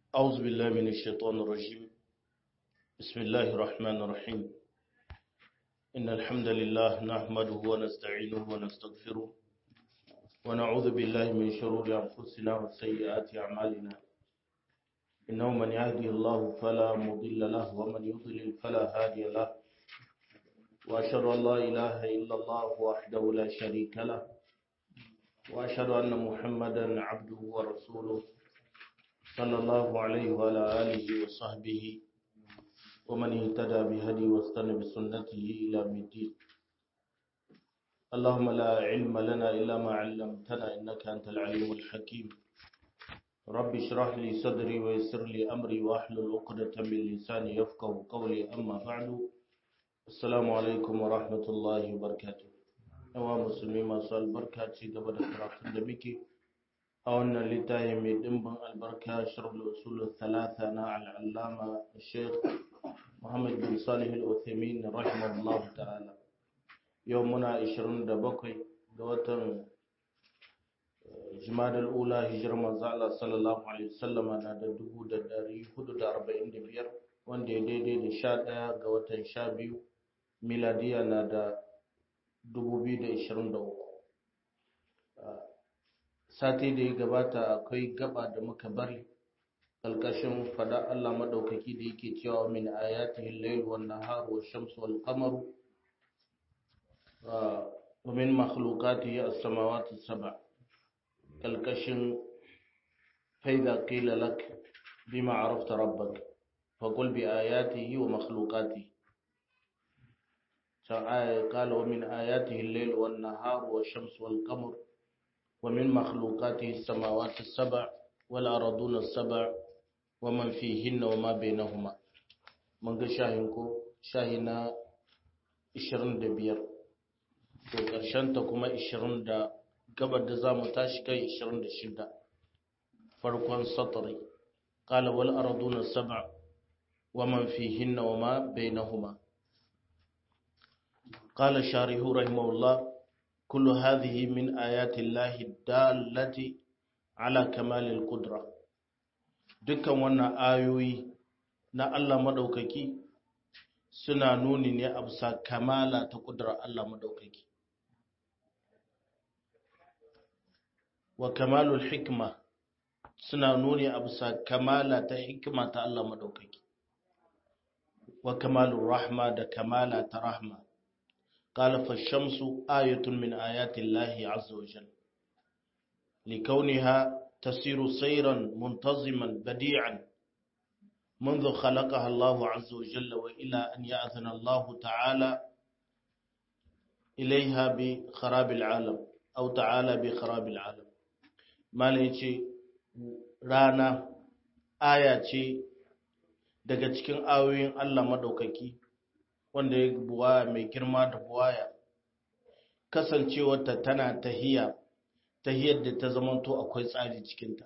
أعوذ بالله من الشيطان الرجيم بسم الله الرحمن الرحيم إن الحمد لله نحمده ونستعينه ونستغفره ونعوذ بالله من شرور أنفسنا وسيئات أعمالنا إنه من يهدي الله فلا مضل له ومن يضلل فلا هادي له وأشهد أن لا إله إلا الله وحده لا شريك له وأشهد أن محمدا عبده ورسوله صلى الله عليه وعلى آله وصحبه ومن اهتدى بهدي واستنى بسنته إلى الدين اللهم لا علم لنا إلا ما علمتنا إنك أنت العليم الحكيم رب اشرح لي صدري ويسر لي أمري واحلل عقدة من لساني يفقه قولي أما بعد السلام عليكم ورحمة الله وبركاته yawa musulmi masu albarka ci gaba da karatun da muke a wannan littafi mai dimbin albarka shirul usul talata na al'allama sheikh muhammad bin salih al-uthaymin rahimahullah ta'ala yau muna 27 ga watan jimadal ula hijirar manzo Allah sallallahu alaihi wasallama na da 1445 wanda ya daidai da 11 ga watan 12 miladiya na da 2023 sati da ya gabata akwai gaba da muka bari ƙalƙashin fada Allah maɗaukaki da yake cewa min ayatihi al-layl wan nahar wash shamsu wal qamaru wa min makhluqatihi as-samawati as-sab' ƙalƙashin fa idza qila lak bima arafta rabbak faqul bi ayatihi wa makhluqatihi قال ومن آياته الليل والنهار والشمس والقمر ومن مخلوقاته السماوات السبع والأرضون السبع ومن فيهن وما بينهما من ga shahinku shahina 25 to ƙarshen ta kuma 20 da gabar da zamu tashi kai 26 farkon satri qala wal arduna sab'a wa man fihinna wa ma bainahuma قال الشارح رحمه الله كل هذه من آيات الله الدالة على كمال القدرة dukkan wannan ayoyi na Allah madaukaki suna nuni ne a bisa kamala ta kudura Allah madaukaki wa kamalul hikma suna nuni a bisa kamala ta hikima ta Allah madaukaki wa kamalur rahma da kamala ta rahma قال فالشمس آية من آيات الله عز وجل لكونها تسير سيرا منتظما بديعا منذ خلقها الله عز وجل وإلى أن يأذن الله تعالى إليها بخراب العالم أو تعالى بخراب العالم ما ليش رانا آية daga cikin ayoyin Allah madaukaki wanda ya buwaya mai girma da buwaya kasancewarta tana tahiya tahiyar da ta zamanto akwai tsari cikinta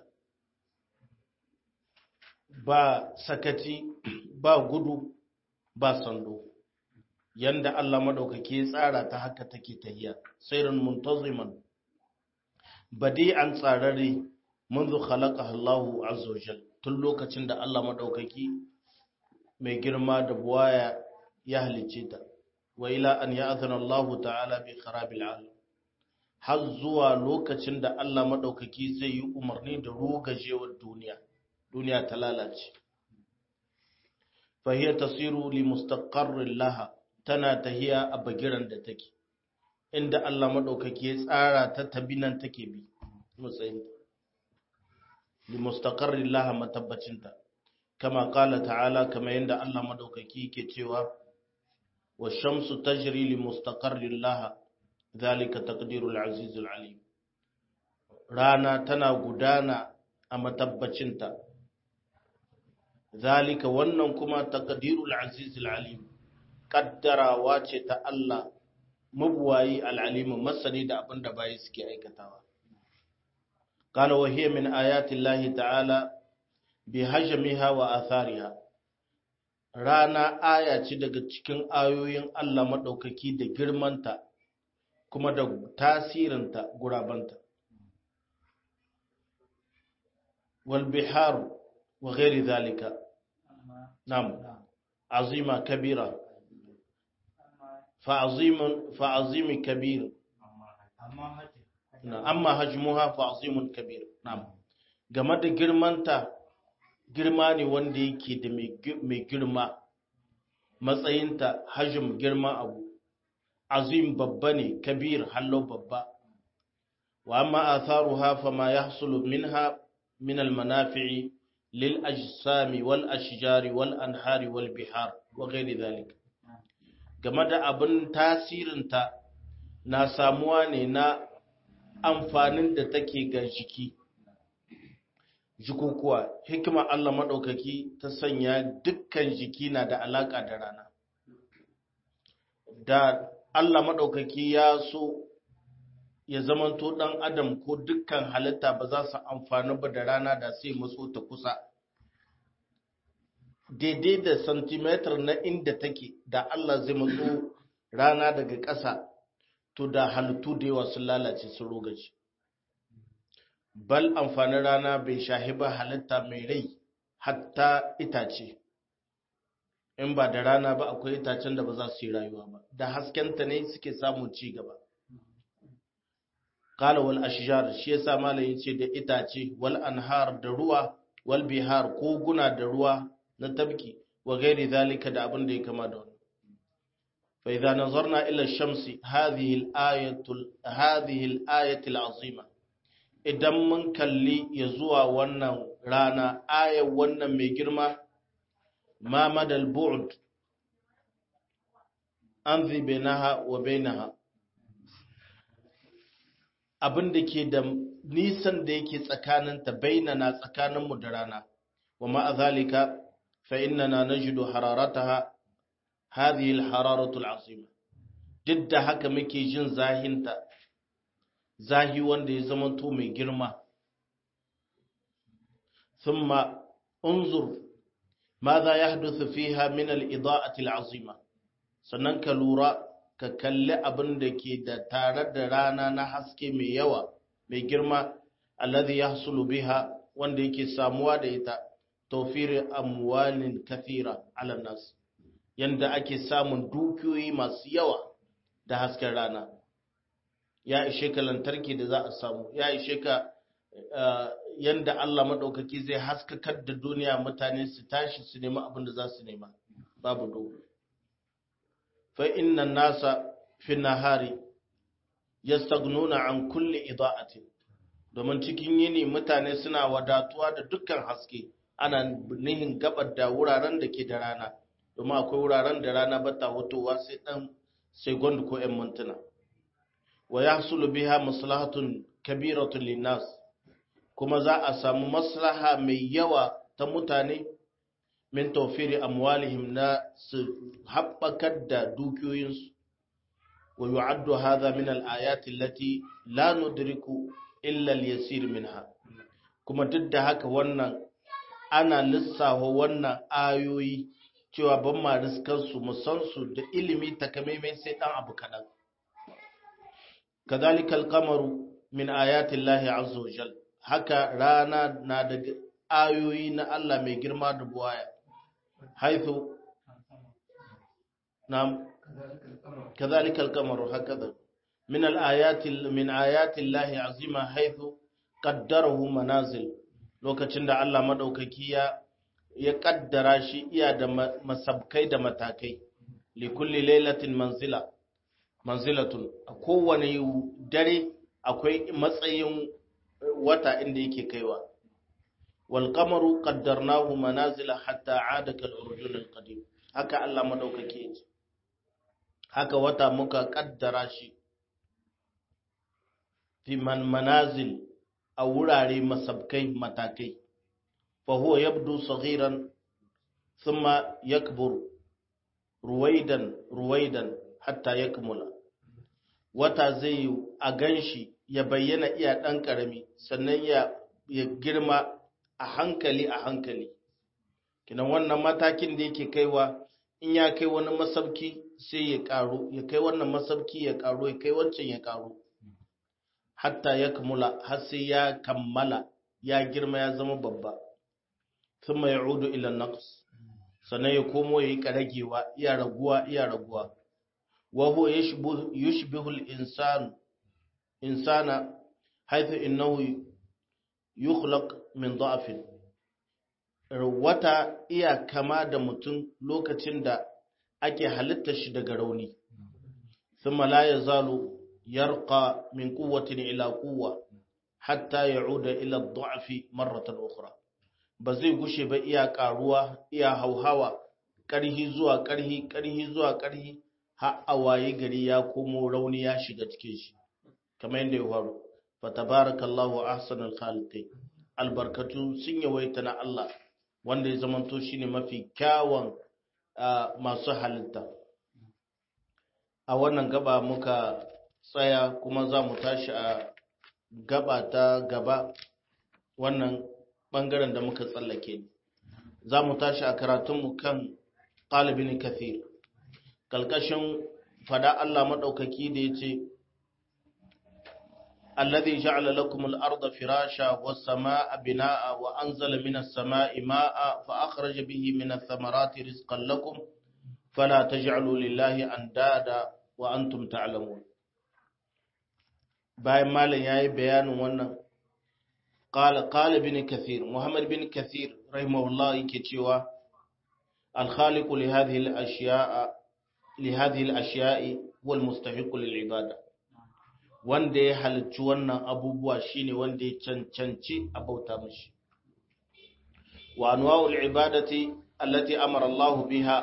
ba sakati ba gudu ba sando yanda Allah madaukake ya tsara ta haka take tahiya sairin muntaziman badi'an tsararre منذ خلقها الله عز وجل tun lokacin da Allah madaukaki mai girma da buwaya ya halicce ta wa ila an ya'zana Allah ta'ala bi kharabil alam har zuwa lokacin da Allah madaukaki zai yi umarni da rogajewar duniya duniya ta lalace fa hiya tasiru li mustaqarrin laha tana tahiya a bagiran da take inda Allah madaukaki ya tsara ta tabinan take bi matsayin li mustaqarrin laha matabbacinta kama qala ta'ala kama yanda Allah madaukaki yake cewa والشمس تجري لمستقر لها ذلك تقدير العزيز العليم رانا تنا gudana a matabbacinta zalika wannan kuma taqdirul aziz alalim kaddarawa ce ta Allah mabuwayi alalim masani da abinda bayi suke aikatawa qala wa hiya min ayati llahi ta'ala bihajmiha wa athariha rana aya ce daga cikin ayoyin Allah maɗaukaki da girmanta kuma da tasirinta gurabanta. Walbihar wa ghairi zalika nam azima kabira fa azimun fa azimi kabir amma hajmuha fa azimun kabir nam game da girmanta girma ne wanda yake da mai girma matsayinta hajim girma abu azim babba ne kabir hallo babba wa amma atharuha fama yahsulu minha min almanafi'i lil ajsami wal ashjari wal anhari wal bihar wa ghairi dhalik game da abin tasirinta na samuwa ne na amfanin da take ga jiki jikukuwa hikima Allah maɗaukaki ta sanya dukkan jiki na da alaƙa da rana da Allah maɗaukaki ya so ya zamanto ɗan adam ko dukkan halitta ba za su amfani ba da rana da sai matso ta kusa daidai da santimetar na inda take da Allah zai matso rana daga ƙasa to da halittu da yawa sun lalace sun rogaci bal amfanin rana bai shahi ba halitta mai rai hatta itace in ba da rana ba akwai itacen da ba za su yi rayuwa ba da haskenta ne suke samun ci gaba kala wal ashjar shi yasa malam yace da itace wal anhar da ruwa wal bihar koguna da ruwa na tabki wa gairi zalika da abin da ya kama da wani fa idza nazarna ila shamsi hadhihi al-ayatu hadhihi al-ayatu al-azima idan mun kalli ya zuwa wannan rana ayar wannan mai girma ma madal bu'd an zi bainaha wa bainaha abin da ke da nisan da yake tsakaninta bainana tsakaninmu da rana wa ma'a zalika fa innana najidu hararataha hadhihi al-hararatu al-azima duk da haka muke jin zahinta zahi wanda ya zama to mai girma thumma unzur ماذا يحدث فيها من الإضاءة العظيمة sannan ka lura ka kalli abin da ke da tare da rana na haske mai yawa mai girma alladhi yahsulu biha wanda yake samuwa da ita tawfir amwalin kathira ala nas yanda ake samun dukiyoyi masu yawa da hasken rana ya ishe ka lantarki da za a samu ya ishe ka yanda Allah maɗaukaki zai haskakar da duniya mutane su tashi su nemi abin da za su nema babu dogo fa inna nasa fi nahari yastagnuna an kulli ida'atin domin cikin yini mutane suna wadatuwa da dukkan haske ana nihin gabar da wuraren da ke da rana domin akwai wuraren da rana ba ta hutowa sai dan sai gwanda ko 'yan mintuna wa yahsulu biha maslahatun kabiratun linnas kuma za a samu maslaha mai yawa ta mutane min tawfiri amwalihim na su haɓakar da dukiyoyinsu wa yu'addu hadha min al-ayati allati la nudriku illa al-yasir minha kuma duk da haka wannan ana lissafa wannan ayoyi cewa ban ma riskar su mu san su da ilimi takamaimai sai dan abu kadan kadhalika al-qamaru min ayati llahi azza wa jalla haka rana na daga ayoyi na Allah mai girma da buwaya haithu nam kadhalika al-qamaru hakaza min al-ayati min ayati llahi azima haithu qaddarahu manazil lokacin da Allah madaukaki ya ya kaddara shi iya da masabkai da matakai li kulli lailatin manzila manzilatun a kowane dare akwai matsayin wata inda yake kaiwa wal qamaru qaddarnahu manazila hatta aada kal urjun al qadim haka Allah madaukake yace haka wata muka kaddara shi fi man manazil a wurare masabkai matakai fa huwa yabdu saghiran thumma yakbur ruwaidan ruwaidan hatta yakmula wata zai a ganshi ya bayyana iya ɗan ƙarami sannan ya girma a hankali a hankali kinan wannan matakin da yake kaiwa in ya kai wani masauki sai ya ƙaru ya kai wannan masauki ya ƙaru ya kai wancan ya ƙaru hatta ya kamula har sai ya kammala ya girma ya zama babba thumma ya'udu ila naqs sannan ya komo yayi karagewa iya raguwa iya raguwa wa huwa yushbihu al-insan insana haythu innahu yukhlaq min da'fin wata iya kama da mutum lokacin da ake halitta shi daga rauni thumma la yazalu yarqa min quwwatin ila quwwa hatta ya'uda ila ad-da'fi marratan ukhra ba zai gushe ba iya karuwa iya hauhawa karhi zuwa karhi karhi zuwa karhi har a waye gari ya komo rauni ya shiga cikin shi kamar yadda ya faru fa tabarakallahu ahsanul khaliqin albarkatu sun yawaita na Allah wanda ya zamanto shine mafi kyawun masu halitta a wannan gaba muka tsaya kuma za mu tashi a gaba ta gaba wannan ɓangaren da muka tsallake za mu tashi a karatunmu kan ƙalibin kathir ƙalƙashin fada Allah maɗaukaki da ya ce الذي جعل لكم الأرض فراشا والسماء بناء وأنزل من السماء ماء فأخرج به من الثمرات رزقا لكم فلا تجعلوا لله أندادا وأنتم تعلمون bayan malam yayi bayanin wannan qala qala bin kathir muhammad bin kathir rahimahullah yake cewa al khaliq li hadhihi al ashiya'a li hadhihi al ashiya'i wal mustahiq lil ibada wanda ya halicci wannan abubuwa shine wanda ya cancanci a bauta mashi wa anwa'ul ibadati allati amara Allah biha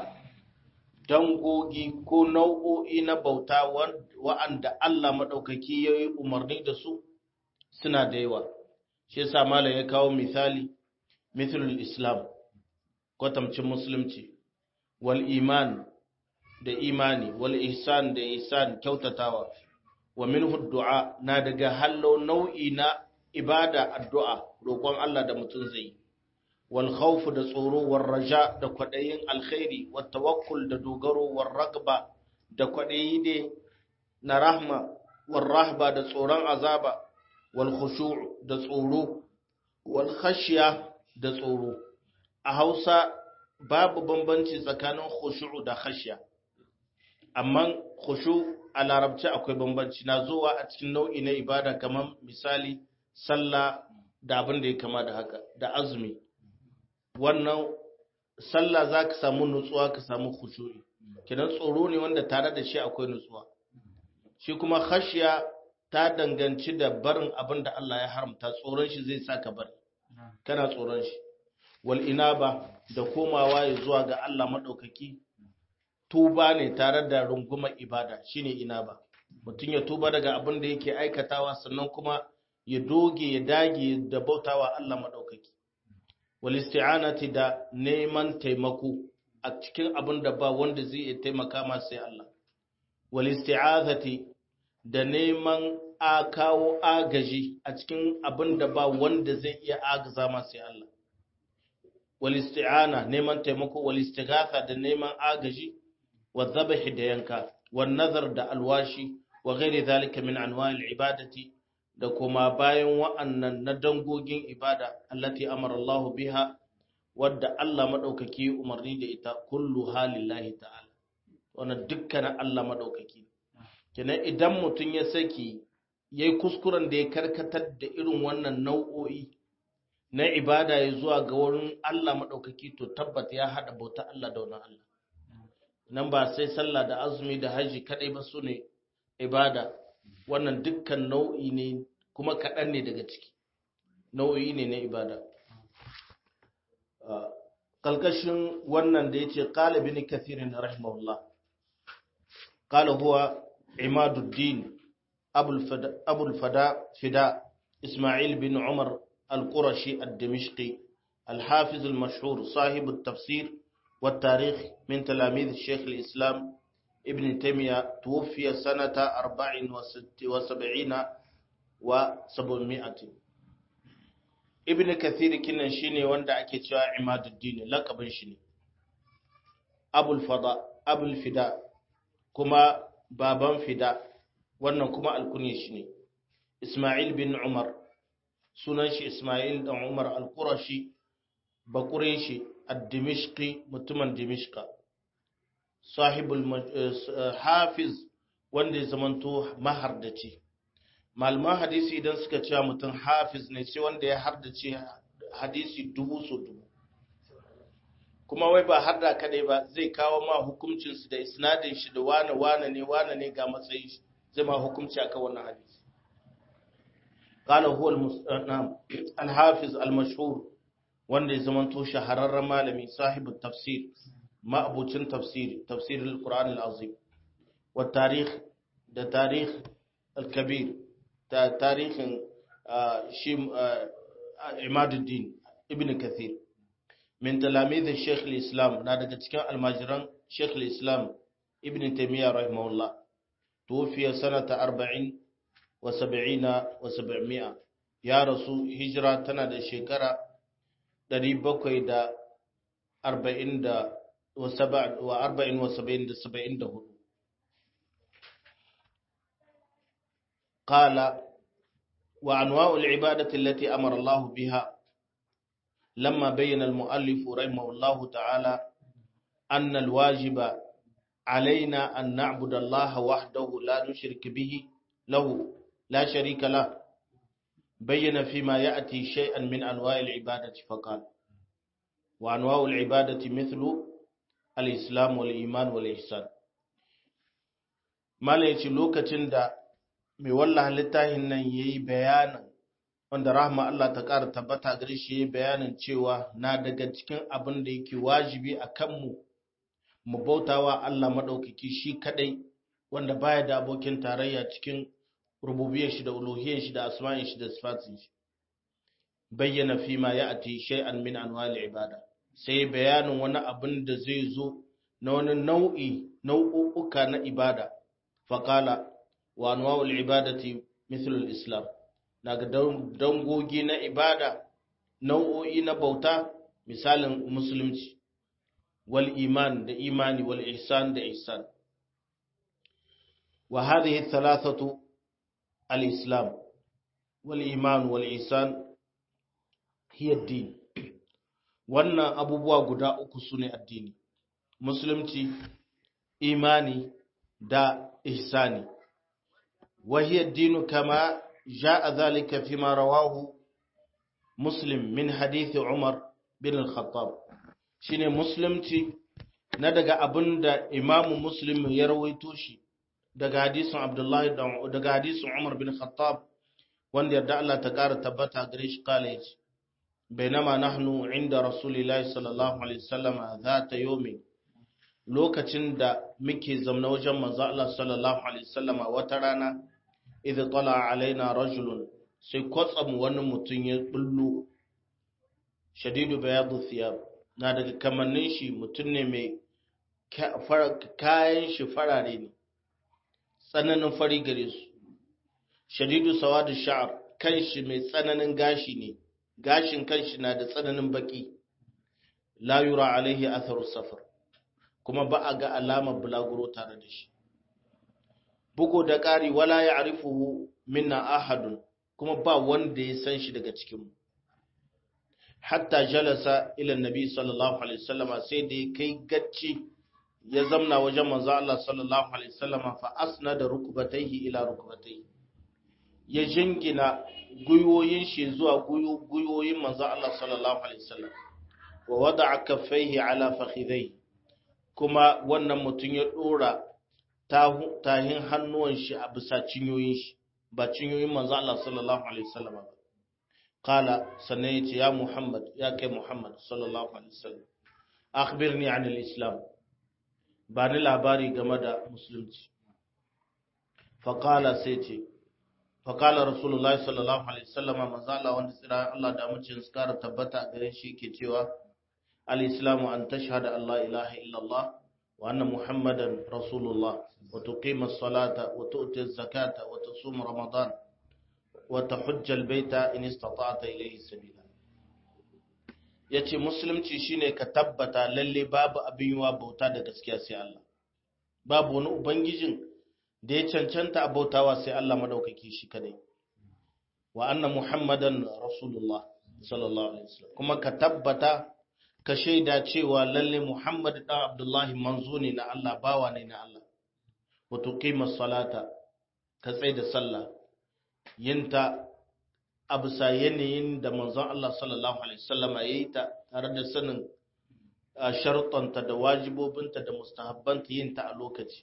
dangogi ko nau'o'i na bauta wa'anda Allah maɗaukaki ya yi umarni da su suna da yawa. Shi yasa Malam ya kawo misali, mithlul Islam, kwatamcin Musulunci, wal iman da imani, wal ihsan da ihsan kyautatawa, wa minhu du'a na daga hallo nau'i na ibada addu'a roƙon Allah da mutum zai yi. والخوف da tsoro war raja da kwadayin alkhairi wat tawakkul da dogaro war ragba da kwadayi de na rahma war rahba da tsoron azaba wal khushu' da tsoro wal khashya da tsoro a Hausa babu bambanci tsakanin khushu' da khashya amma khushu' a larabci akwai bambanci na zuwa a cikin nau'i na ibada kamar misali sallah da abin da ya kama da haka da azumi wannan sallah za ka samu nutsuwa ka samu khushu'i kidan tsoro ne wanda tare da shi akwai nutsuwa shi kuma khashiya ta danganci da barin abin da Allah ya haramta tsoron shi zai sa ka bari kana tsoron shi wal inaba da komawa ya zuwa ga Allah madaukaki tuba ne tare da rungumar ibada shine inaba mutum ya tuba daga abin da yake aikatawa sannan kuma ya doge ya dage da bautawa Allah madaukaki walisti'anati da neman taimako a cikin abin da ba wanda zai iya taimaka ma sai Allah walisti'azati da neman a kawo agaji a cikin abin da ba wanda zai iya agaza ma sai Allah walisti'ana neman taimako walistighatha da neman agaji wadhabhi da yanka wan nazar da alwashi wa ghairi zalika min anwa'il ibadati da kuma bayan wa'annan na dangogin ibada allati amara Allah biha wadda Allah madaukaki umarni da ita kullu halillahi ta'ala wannan dukkanin Allah madaukaki kenan idan mutum ya saki yayi kuskuren da ya karkatar da irin wannan nau'o'i na ibada ya zuwa ga wurin Allah madaukaki to tabbata ya hada bauta Allah da wannan Allah nan ba sai sallah da azumi da haji kadai ba su ne ibada wannan dukkan nau'i ne kuma kaɗan ne daga ciki nau'i ne na ibada ƙalƙashin wannan da ya ce ƙalibi ne kathirin rahimahullah ƙala huwa imaduddin abul fida ismail bin umar al-qurashi al-damishqi الحافظ المشهور صاحب التفسير والتاريخ من تلاميذ الشيخ الإسلام ابن تيمية توفي سنة أربع وسبعين وسبعمائة ابن كثير كنا شيني وندا ake cewa Imaduddin lakabin shi ne Abul Fada Abul Fida kuma baban Fida wannan kuma alkunye shi ne Ismail bin Umar sunan shi Ismail dan Umar al-Qurashi bakureshi ad-dimishqi mutumin dimishqa sahibul hafiz wanda ya zamanto mahardaci malaman hadisi idan suka cewa mutum hafiz ne sai wanda ya hardace hadisi dubu so dubu kuma wai ba har da kadai ba zai kawo ma hukuncinsu da isnadin shi da wane wane ne wane ne ga matsayin shi zai ma hukunci akan wannan hadisi قال هو الحافظ المشهور wanda ya zamanto shahararren malami sahibu tafsir ma'abucin tafsiri tafsir al-Qur'an al-Azim wa tarikh da tarikh al-kabir da tarihin shi Imaduddin ibn Kathir min talamidin Sheikh al-Islam na daga cikin almajiran Sheikh al-Islam ibn Taymiyyah rahimahullah tufiya sanata 40 wa 70 wa 700 ya rasu hijira tana da shekara 740 da wa 40 wa 74 قال وأنواع العبادة التي أمر الله بها لما بين المؤلف رحمه الله تعالى أن الواجب علينا أن نعبد الله وحده لا نشرك به له لا شريك له بين فيما يأتي شيئا من أنواع العبادة فقال وأنواع العبادة مثل الإسلام والإيمان والإحسان ما ليش لوكة دا mai wallaha littafin nan ya yi bayanin wanda rahama Allah ta ƙara tabbata gare shi ya yi bayanin cewa na daga cikin abin da yake wajibi a kanmu mu bautawa Allah maɗaukaki shi kaɗai wanda baya da abokin tarayya cikin rububiyar shi da uluhiyar shi da asma'in shi da sifatin shi bayyana fi ma ya ati shay'an min anwal ibada sai bayanin wani abin da zai zo na wani nau'i nau'uka na ibada faqala wa anwa'ul ibadati mithlul islam daga dangogi na ibada nau'o'i na bauta misalin musulunci wal iman da imani wal ihsan da ihsan wa hadhihi thalathatu al islam wal iman wal ihsan hiya din wannan abubuwa guda uku sune addini musulunci imani da ihsani وهي الدين كما جاء ذلك فيما رواه مسلم من حديث عمر بن الخطاب shine musulunci na daga abin da imamu muslim ya rawaito shi daga hadisin abdullahi daga hadisin umar bin khattab wanda yarda Allah ta kara tabbata gare shi kala yace bainama nahnu inda rasulillahi sallallahu alaihi wasallam zata yomi lokacin da muke zamna wajen manzo Allah sallallahu alaihi wasallama wata rana idh tala alaina rajulun sai kwatsam wani mutum ya bullo shadidu bayadu thiyab na daga kamannin shi mutum ne mai kayan shi farare ne tsananin fari gare su shadidu sawadu sha'ar kan shi mai tsananin gashi ne gashin kan shi na da tsananin baki la yura alaihi atharu safar kuma ba a ga alamar bulaguro tare da shi bugu da ƙari wala ya arifuhu minna ahadun kuma ba wanda ya san shi daga cikinmu hatta jalasa ila nabi sallallahu alaihi wasallama sai da ya kai gacci ya zamna wajen manzo Allah sallallahu alaihi wasallama fa asnada rukbatayhi ila rukbatayhi ya jingina guyoyin shi zuwa guyoyin manzo Allah sallallahu alaihi wasallam wa wada'a kaffaihi ala fakhidayhi kuma wannan mutum ya dora tahin hannuwan shi a bisa cinyoyin shi ba cinyoyin manzo Allah sallallahu alaihi wasallam ba qala sannan yace ya Muhammad ya kai Muhammad sallallahu alaihi wasallam akhbirni an al-islam ba ni labari game da musulunci fa qala sai ce fa qala rasulullah sallallahu alaihi wasallam manzo Allah wanda tsira Allah da mucin su kara tabbata gare shi ke cewa al-islamu an tashhada an la ilaha illallah وأن محمدا رسول الله وتقيم الصلاة وتؤتي الزكاة وتصوم رمضان وتحج البيت إن استطعت إليه سبيلا yace musulunci shine ka tabbata lalle babu abin yiwa bauta da gaskiya sai Allah babu wani ubangijin da ya cancanta a bautawa sai Allah madaukaki shi kadai wa anna muhammadan rasulullah sallallahu alaihi wasallam kuma ka tabbata ka shaida cewa lalle Muhammad dan Abdullahi manzo ne na Allah bawa ne na Allah wa tuqima salata ka tsai da sallah yinta a bisa yanayin da manzon Allah sallallahu alaihi wasallam ya yi ta tare da sanin sharuɗanta da wajibobinta da mustahabbanta yin ta a lokaci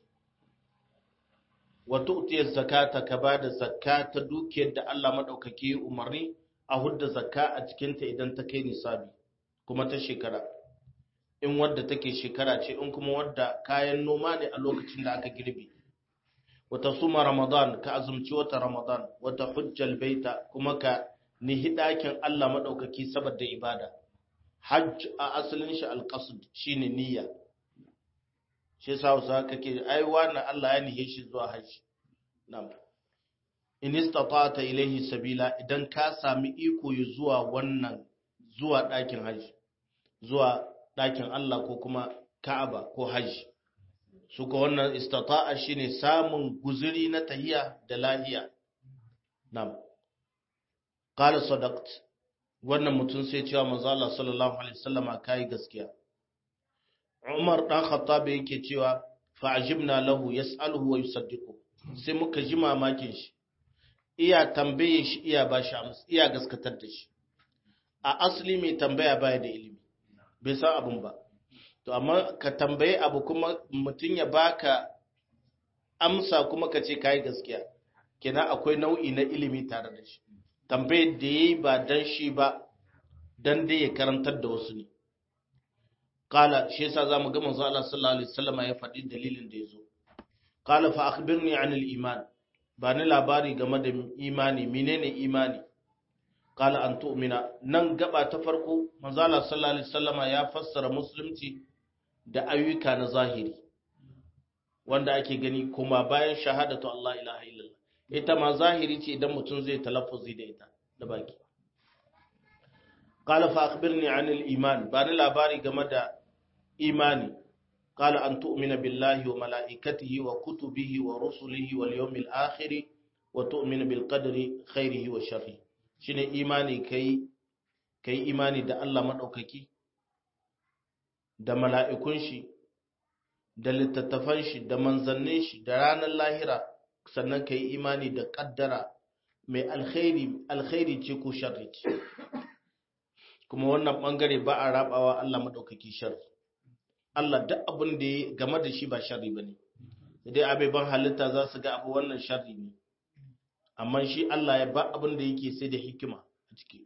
wa tu'tiya zakata ka bada zakka ta dukiyar da Allah madaukake umarni a hudda zakka a cikin ta idan ta kai nisabi kuma ta shekara in wadda take shekara ce in kuma wadda kayan noma ne a lokacin da aka girbe wata suma ramadan ka azumci wata ramadan wata hujjal baita kuma ka nihi ɗakin Allah maɗaukaki saboda ibada hajj a asalin shi alƙasud shine niyya shi yasa Hausa kake ai wannan Allah ya nihe shi zuwa hajji na'am in istata'ta ilayhi sabila idan ka sami iko zuwa wannan zuwa ɗakin hajji zuwa ɗakin Allah ko kuma Ka'aba ko hajji su ka wannan istata'a shine samun guzuri na tahiya da lahiya na'am qala sadaqt wannan mutum sai cewa manzo Allah sallallahu alaihi wasallama kai gaskiya Umar dan Khattab yake cewa fa'ajibna lahu yas'aluhu wa yusaddiqu sai muka ji mamakin shi iya tambaye shi iya ba shi amsa iya gaskatar da shi a asali mai tambaya baya da ilimi bai san abun ba to amma ka tambaye abu kuma mutum ya baka amsa kuma ka ce kai gaskiya kenan akwai nau'i na ilimi tare da shi tambayar da yayi ba dan shi ba dan dai ya karantar da wasu ne kala shi yasa zamu ga manzo Allah sallallahu alaihi wasallam ya faɗi dalilin da yazo kala fa akhbirni anil iman ba ni labari game da imani menene imani kala an tu'mina nan gaba ta farko manzo Allah sallallahu alaihi wasallama ya fassara musulunci da ayyuka na zahiri wanda ake gani kuma bayan shahadatu Allah ilaha illallah ita ma zahiri ce idan mutum zai talaffuzi da ita da baki qala fa akhbirni anil iman ba ni labari game da imani qala an tu'mina billahi wa malaikatihi wa kutubihi wa rusulihi wal yawmil akhir wa tu'mina bil qadri khairihi wa sharrihi shine imani kai kai imani da Allah madaukaki da mala'ikun shi da littattafan shi da manzannin shi da ranar lahira sannan kai imani da kaddara mai alkhairi alkhairi ce ko sharri ce kuma wannan bangare ba a rabawa Allah madaukaki sharri Allah duk abin da ya game da shi ba sharri bane dai abeban halitta za su ga abu wannan sharri ne amma shi Allah ya ba abin da yake sai da hikima a ciki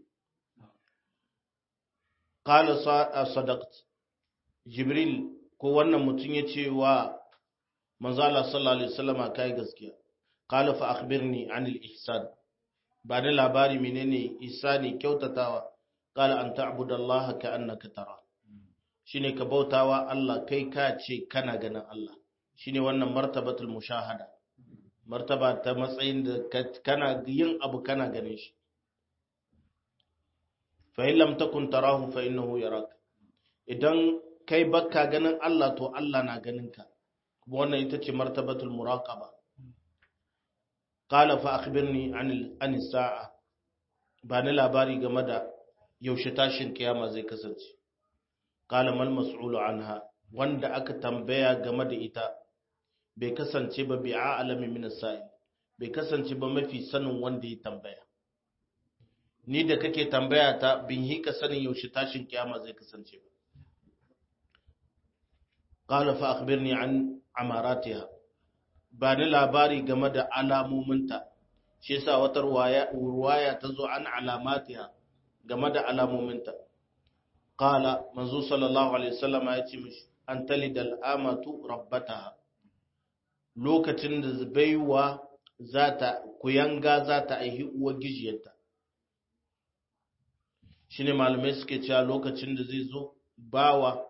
qala sadaqt jibril ko wannan mutum ya ce wa manzo Allah sallallahu alaihi wasallama kai gaskiya qala fa akhbirni anil ihsan ba da labari menene ihsani kyautatawa qala an ta'budu Allah ka annaka tara shine ka bautawa Allah kai ka ce kana ganin Allah shine wannan martabatul mushahada martaba ta matsayin da kana yin abu kana ganin shi fa in lam takun tarahu fa innahu yaraka idan kai bakka ganin Allah to Allah na ganin ka kuma wannan ita ce martabatul muraqaba qala fa akhbirni anil anis sa'a ba ni labari game da yaushe tashin kiyama zai kasance qala mal mas'ulu anha wanda aka tambaya game da ita bai kasance ba bi a'lami min as-sa'il bai kasance ba mafi sanin wanda ya tambaya ni da kake tambaya ta bin hika sanin yaushe tashin kiyama zai kasance ba qala fa akhbirni an amaratiha ba ni labari game da alamominta shi yasa wata ruwaya ruwaya tazo an alamatiha game da alamominta qala manzo sallallahu alaihi wasallam ya ce mishi an talidal amatu rabbataha lokacin da baiwa zata kuyanga zata aihi uwar gijiyarta shine malamai suke cewa lokacin da zai zo bawa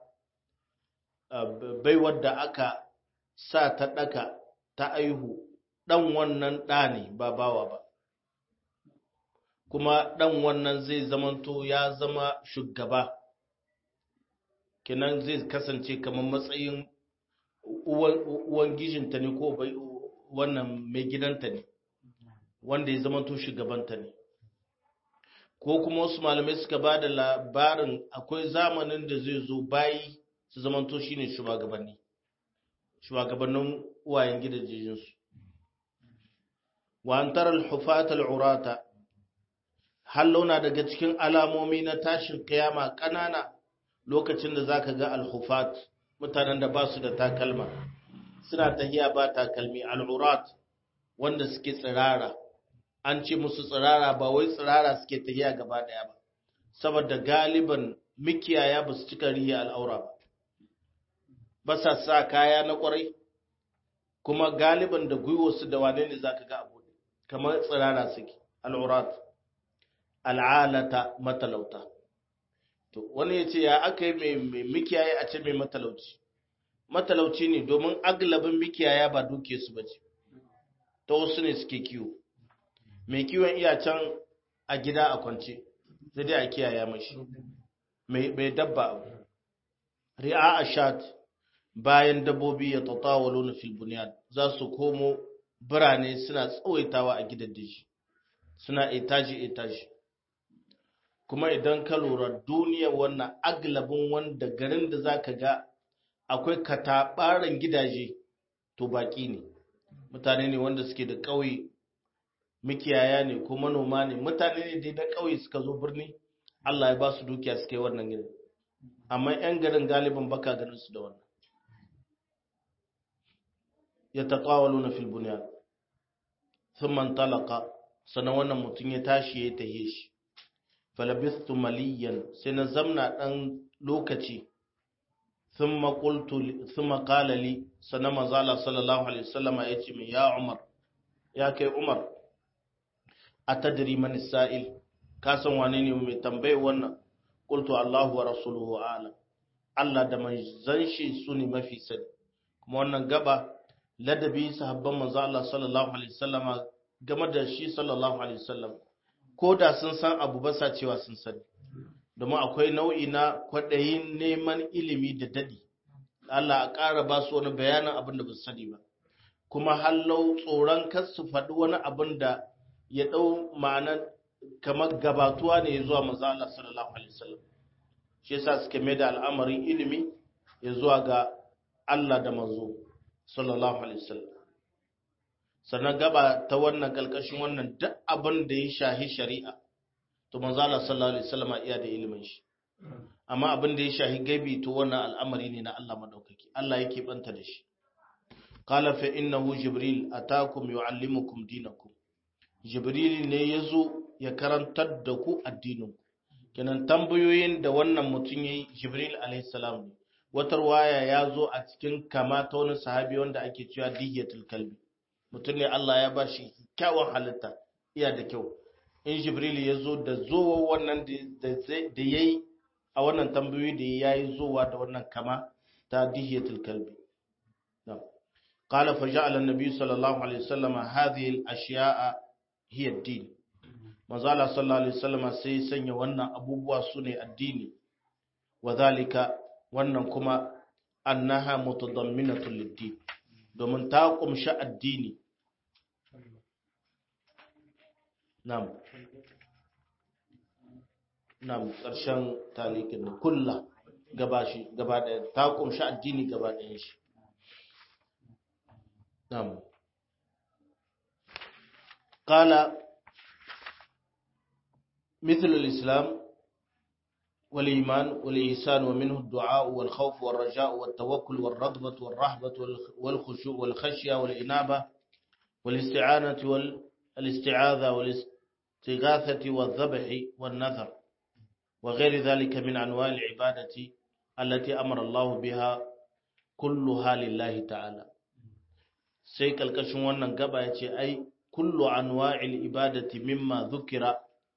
baiwar da aka sa ta ɗaka ta aihu ɗan wannan ɗa ne ba bawa ba kuma ɗan wannan zai zamanto ya zama shugaba kenan zai kasance kamar matsayin uwan gijinta ne ko wannan mai gidanta ne wanda ya zamanto shugabanta ne ko kuma wasu malamai suka ba da labarin akwai zamanin da zai zo bayi su zamanto shine shugabanni shugabannin uwayen gidajensu wa an tara al-hufata al-urata hallona daga cikin alamomi na tashin kiyama kanana lokacin da zaka ga al-hufat mutanen da ba su da takalma suna tahiya ba takalmi al-urat wanda suke tsirara an ce musu tsirara ba wai tsirara suke tahiya gaba daya ba saboda galiban mikiyaya ba su cika riya al'aura ba ba sa sa kaya na kwarai kuma galiban da gwiwarsu da wane ne za ka ga abu kamar tsirara suke al'urat al'alata matalauta to wani ya ce ya aka yi mai mikiyaye a ce mai matalauci matalauci ne domin aglabin mikiyaya ba duke su ba ce ta wasu ne suke kiwo mai kiwon iya can a gida a kwance sai dai a kiyaya mashi mai dabba abu ri'a a shat bayan dabbobi ya tatawalo na filbuniyar za su komo birane suna tsawaitawa a gidan daji suna etaji etaji kuma idan ka lura duniya wannan aglabin wanda garin da za ka ga akwai kataɓaran gidaje to baƙi ne mutane ne wanda suke da ƙauye mikiyaya ne ko manoma ne mutane ne dai na ƙauye suka zo birni Allah ya ba su dukiya suka yi wannan gidan amma 'yan garin galibin baka ganin su da wannan ya taƙawalu na filbuniya sun man talaka sannan wannan mutum ya tashi ya tahe shi falabistu maliyan sai na zamna ɗan lokaci sun maƙalali sannan mazala sallallahu alaihi wasallama ya ce mai ya umar ya kai umar a tadiri mani sa'il kasan wane ne mai tambaye wannan ƙultu allahu wa rasuluhu alam allah da manzan shi su ne mafi sani kuma wannan gaba ladabi sahabban manzo Allah sallallahu alaihi wasallama game da shi sallallahu alaihi wasallam ko da sun san abu ba sa cewa sun sani domin akwai nau'i na kwaɗayin neman ilimi da daɗi Allah a ƙara ba su wani bayanin abin da ba su sani ba kuma hallau tsoron kar su faɗi wani abin da ya ɗau ma'ana kamar gabatuwa ne ya zuwa manzo Allah sallallahu alaihi wasallam shi yasa suka mai da al'amarin ilimi ya zuwa ga Allah da manzo sallallahu alaihi wasallam sannan gaba ta wannan kalkashin wannan duk abin da ya shahi shari'a to manzo Allah sallallahu alaihi wasallam iya da ilimin shi amma abin da ya shahi gaibi to wannan al'amari ne na Allah madaukaki Allah yake banta da shi qala fa innahu jibril atakum yuallimukum dinakum jibril ne yazo ya karantar da ku addinin kenan tambayoyin da wannan mutum yayi jibril alaihi salam ne wata ruwaya ya zo a cikin kama ta wani sahabi wanda ake cewa dihiyatul kalbi mutum ne Allah ya ba shi kyawun halitta iya da kyau in jibril ya zo da zowa wannan da ya yi a wannan tambayoyi da ya yi zowa da wannan kama ta dihiyatul kalbi قال فجعل النبي صلى الله عليه وسلم هذه الأشياء هي الدين مازال صلى الله عليه وسلم سيسن wannan abubuwa sune addini وذلك wannan kuma annaha mutadamminatul lid domin ta kumshi addini nam nam karshen talikin kulla gaba shi gaba da ta kumshi addini gaba da shi nam qala مثل الإسلام والإيمان والإحسان ومنه الدعاء والخوف والرجاء والتوكل والرغبة والرهبة والخشوع والخشية والإنابة والاستعانة والاستعاذة والاستغاثة والذبح والنذر وغير ذلك من أنواع العبادة التي أمر الله بها كلها لله تعالى سيك الكشوان نقبع أي كل أنواع العبادة مما ذكر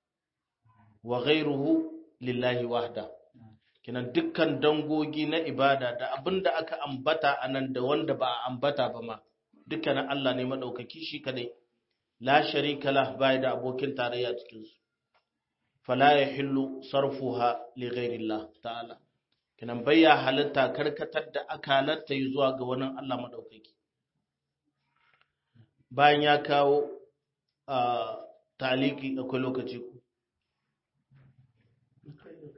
وغيره lillahi wahda kinan dukkan dangogi na ibada da abinda aka ambata anan da wanda ba a ambata ba ma dukkanin Allah ne madaukaki shi kadai la sharika lah bai da abokin tarayya cikin su fala yahillu sarfuha li ghairillah ta'ala kinan bayya halitta karkatar da akalarta yi zuwa ga wani Allah madaukaki bayan ya kawo taliki akwai lokaci ku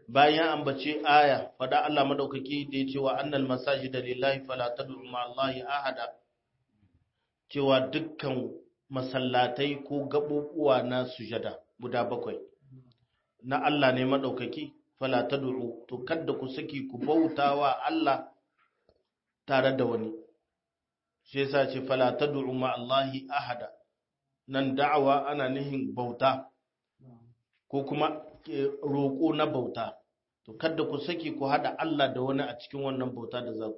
bayan ambace aya fada Allah madaukaki da ya ce wa annal masajida lillahi fala tad'u ma Allahi ahada cewa dukkan masallatai ko gabubuwa na sujada guda bakwai na Allah ne madaukaki fala tad'u to kada ku saki ku bautawa Allah tare da wani shi yasa ce fala tad'u ma Allahi ahada nan da'awa ana nihin bauta ko kuma roƙo na bauta to kada ku saki ku hada Allah da wani a cikin wannan bauta da za ku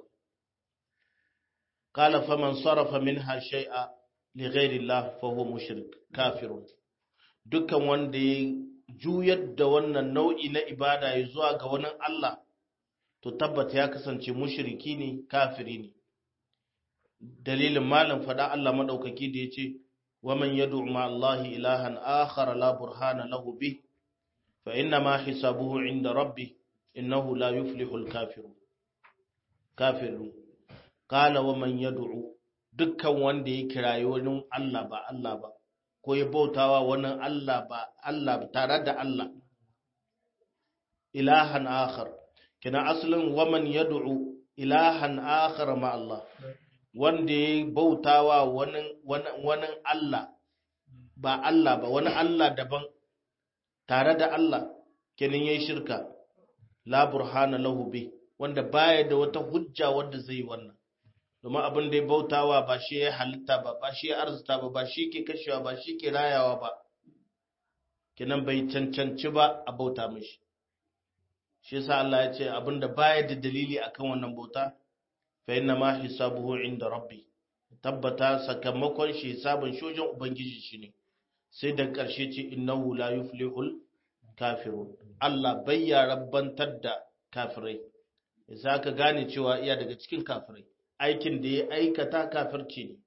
qala faman sarafa minha shay'a li ghairi Allah fa huwa mushrik kafirun dukkan wanda ya juyar da wannan nau'i na ibada ya zuwa ga wani Allah to tabbata ya kasance mushriki ne kafiri ne dalilin malam fada Allah madaukaki da yace waman yad'u ma Allah ilahan akhar la burhana lahu bih fa inna ma hisabuhu inda rabbi innahu la yuflihul kafirun kafirun qala waman yad'u dukkan wanda ya kirayi wani Allah ba Allah ba ko ya bautawa wani Allah ba Allah tare da Allah ilahan akhar kina asalin waman yad'u ilahan akhar ma Allah wanda ya bautawa wani wani Allah ba Allah ba wani Allah daban tare da Allah kenan yayi shirka la burhana lahu bi wanda baya da wata hujja wanda zai wannan domin abin da ya bautawa ba shi ya halitta ba ba shi ya arzuta ba ba shi ke kashewa ba shi ke rayawa ba kenan bai cancanci ba a bauta mishi shi yasa Allah ya ce abin da baya da dalili akan wannan bauta fa inna ma hisabuhu inda rabbi tabbata sakamakon shi hisabin shojin ubangiji shi ne sai da ƙarshe ce innahu la yuflihul kafirun Allah bai ya rabbantar da kafirai yasa ka gane cewa iya daga cikin kafirai aikin da ya aikata kafirci ne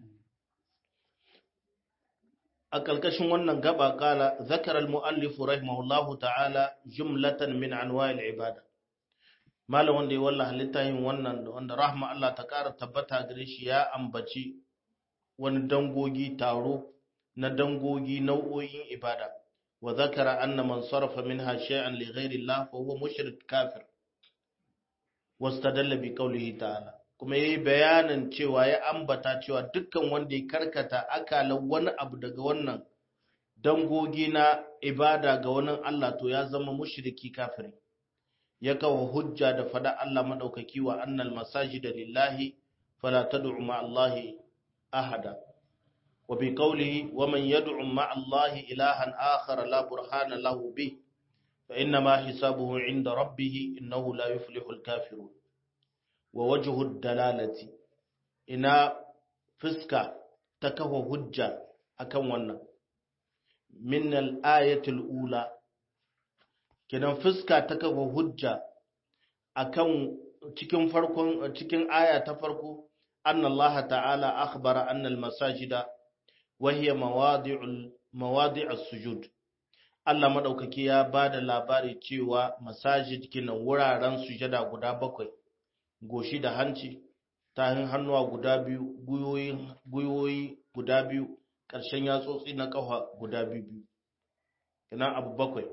a ƙarƙashin wannan gaba kala zakar al-mu'allif rahimahullahu ta'ala jumlatan min anwa'il ibada malam wanda ya wallaha littafin wannan wanda rahma Allah ta ƙara tabbata gare shi ya ambaci wani dangogi taro na dangogi nau'o'in ibada wa zakara anna man sarafa minha shay'an li ghairi Allah fa huwa mushrik kafir wastadalla bi qawlihi ta'ala kuma yayi bayanin cewa ya ambata cewa dukkan wanda ya karkata akalan wani abu daga wannan dangogi na ibada ga wani Allah to ya zama mushriki kafiri ya kawo hujja da fada Allah madaukaki wa annal masajida lillahi fala tad'u ma Allahi ahada wa bi qawlihi wa man yad'u ma Allahi ilahan akhar la burhana lahu bi fa inna ma hisabuhu 'inda rabbih innahu la yuflihul kafirun wa wajhu dalalati ina fuska ta kawo hujja akan wannan min al-ayatil ula kenan fuska ta kafa hujja akan cikin farkon cikin aya ta farko anna Allah ta'ala akhbara anna al-masajida wa hiya mawadi'ul mawadi'us sujud Allah madaukaki ya bada labari cewa masajid kinan wuraren sujada guda bakwai goshi da hanci tahin hannuwa guda biyu guyoyi guyoyi guda biyu ƙarshen yatsotsi na ƙafa guda biyu kenan abu bakwai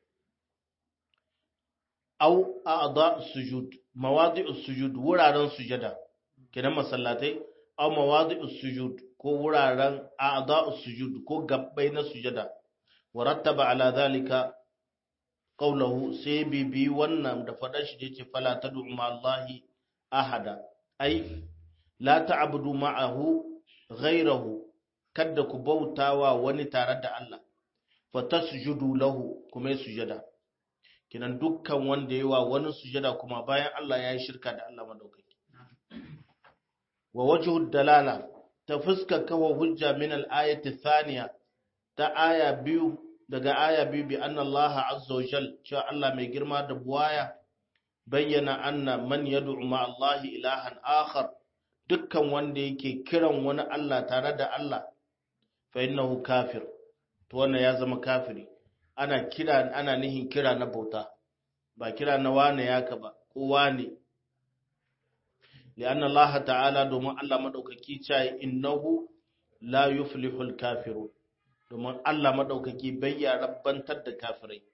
au a'da sujud mawadi'us sujud wuraren sujada kenan masallatai au mawadi'us sujud ko wuraren a'da'us sujud ko gabbai na sujada warattaba ala zalika qawluhu sai bibi wannan da fadar shi yace fala tad'u ma Allahi ahada ai la ta'budu ma'ahu ghayrahu kada ku bautawa wani tare da Allah fa tasjudu lahu kuma sujada kinan dukkan wanda yawa wani sujada kuma bayan Allah ya yi shirka da Allah madaukaki wa wajhu dalala ta fuska kawo hujja min al-ayati thaniya ta aya biyu daga aya biyu bi anna Allah azza wa jal cewa Allah mai girma da buwaya bayyana anna man yad'u ma Allah ilahan akhar dukkan wanda yake kiran wani Allah tare da Allah fa innahu kafir to wannan ya zama kafiri ana kira ana nihin kira na bauta ba kira na wane yaka ba ko wane li'anna Allah ta'ala domin Allah madaukaki ce innahu la yuflihul kafirun domin Allah madaukaki bai ya rabbantar da kafirai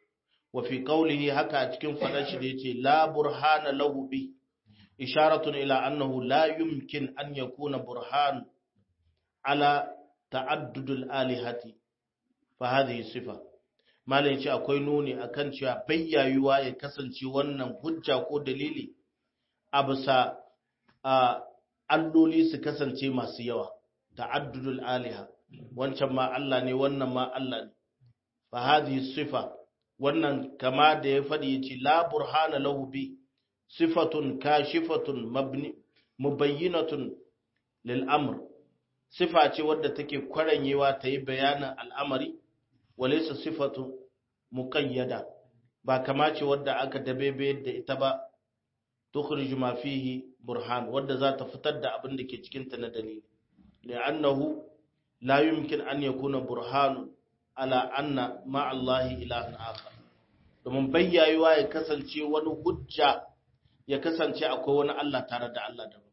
wa fi qawlihi haka a cikin fadar shi da yace la burhana lahu bi isharatun ila annahu la yumkin an yakuna burhan ala ta'addudul alihati fa hadhihi sifa malai ce akwai nuni akan cewa bayyayuwa ya kasance wannan hujja ko dalili a bisa alloli su kasance masu yawa ta'addudul aliha wancan ma Allah ne wannan ma Allah ne fa hadhihi sifa wannan kama da ya faɗi yace la burhana lahu bi sifatun kashifatun mabni mubayyinatun lil amr sifa ce wadda take kwaranyewa ta yi bayanin al'amari walaysa sifatu muqayyada ba kama ce wadda aka dabebe da ita ba tukhrij ma fihi burhan wadda za ta fitar da abin da ke cikin ta na dalili li'annahu la yumkin an yakuna burhan ala anna ma Allah ilahan akhar domin bayyayuwa ya kasance wani hujja ya kasance akwai wani Allah tare da Allah daban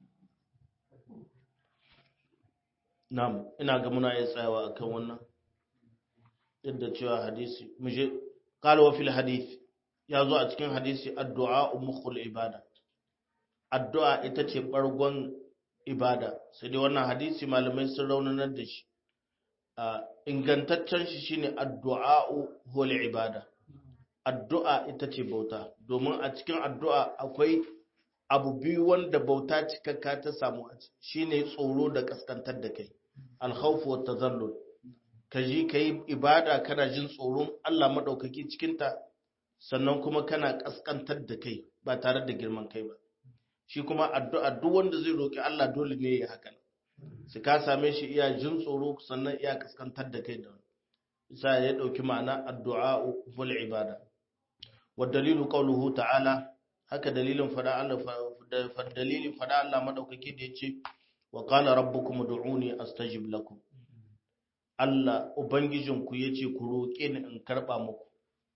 Na'am, ina ga muna iya tsayawa akan wannan. Yadda cewa hadisi, muje qala wa fil hadith ya zo a cikin hadisi addu'a mukhul ibada. Addu'a ita ce bargon ibada. Sai dai wannan hadisi malamai sun raunanar da shi. ingantaccen shi shine addu'a hul ibada. Addu'a ita ce bauta, domin a cikin addu'a akwai abu biyu wanda bauta cikakka ta samu shine tsoro da kaskantar da kai. alkhawfu wa tazallul ka ji ka yi ibada kana jin tsoron Allah maɗaukaki cikinta sannan kuma kana ƙasƙantar da kai ba tare da girman kai ba shi kuma addu'a duk wanda zai roƙi Allah dole ne ya haka su ka same shi iya jin tsoro sannan iya ƙasƙantar da kai da wani isa ya ɗauki ma'ana addu'a wal ibada wa dalilu qawluhu ta'ala haka dalilin fada Allah dalilin fada Allah madaukaki da yace wa qala rabbukum ud'uni astajib lakum Allah ubangijinku yace ku roƙe ni in karba muku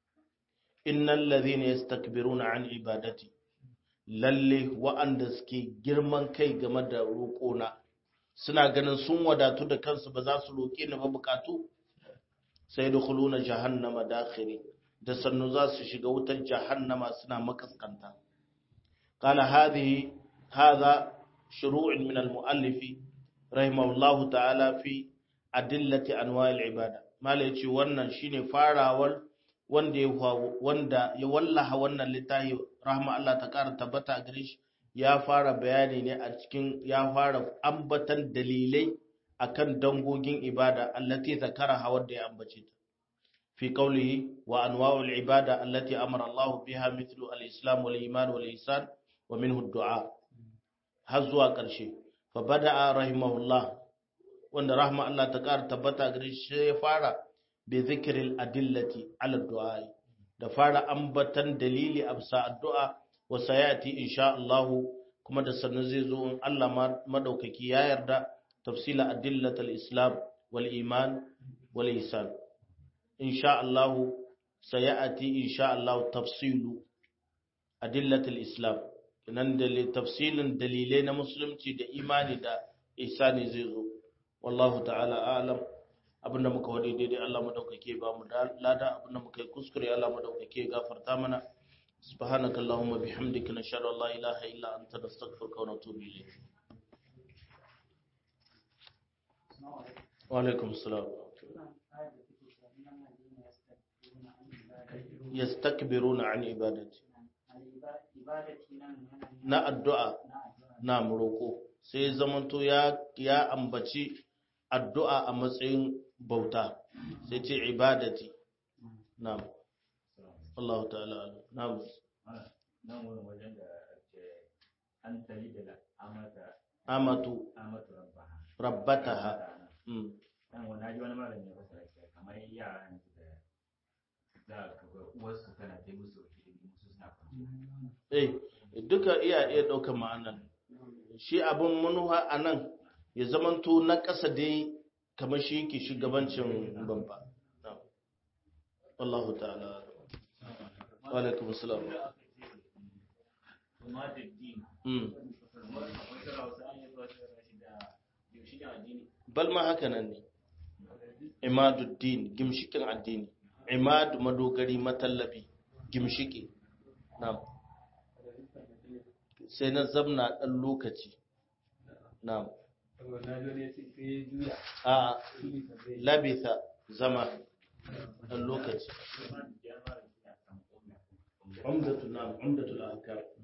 innal ladhina yastakbiruna an ibadati lalle wa'anda suke girman kai game da roƙona suna ganin sun wadatu da kansu ba za su roƙe ni ba bukatu sai da khuluna jahannama dakhiri da sannu za su shiga wutar jahannama suna makaskanta qala hadhihi hadha shuru'un min al-muallif rahimahullahu ta'ala fi adillati anwa'il ibada mala yace wannan shine farawar wanda ya wanda ya wallaha wannan littafi rahma Allah ta kara tabbata a gare shi ya fara bayani ne a cikin ya fara ambatan dalilai akan dangogin ibada allati zakaraha wanda ya ambace ta fi qawlihi wa anwa'ul ibada allati amara Allah biha mithlu al-islam wal iman wal ihsan wa minhu ad-du'a har zuwa ƙarshe fa bada'a rahimahullah wanda rahma Allah ta ƙara tabbata gare shi ya fara bi zikril adillati ala du'a da fara ambatan dalili a bisa addu'a wa sayati insha Allah kuma da sannan zai zo in Allah madaukaki ya yarda tafsila adillatul islam wal iman wal ihsan insha Allah sayati insha Allah tafsilu adillatul islam nan da tafsilin dalilai na musulunci da imani da ihsani zai zo wallahu ta'ala a'lam abinda muka wadi daidai Allah madaukake ba mu lada abinda muka yi kuskure Allah madaukake gafarta mana subhanaka allahumma bihamdika nashhadu an la ilaha illa anta nastaghfiruka wa natubu ilayk wa alaikum assalam yastakbiruna an ibadati na addu'a na roƙo sai zamanto ya ya ambaci addu'a a matsayin bauta sai ce ibadati na'am Allah ta'ala na'am nan wurin wajen da ke an tali da amata amatu amatu rabbaha rabbataha mm nan wani haji wani malami ya fasara ke kamar yaran da za ka ga uwarsu tana ta musu hidimi su suna kwanciya eh duka iya iya ɗaukar ma'anan shi abin manuwa a nan ya zamanto na ƙasa dai kamar shi yake shugabancin babba Allahu ta'ala wa alaikum salam kuma da din mm akwai tsara wasu an yi zuwa shi da yaushe da addini bal ma haka nan ne imaduddin gimshikin addini imad madogari matallabi gimshiki na'am sai na zamna dan lokaci na'am a labitha zama dan lokaci umdatu na'am umdatul ahkam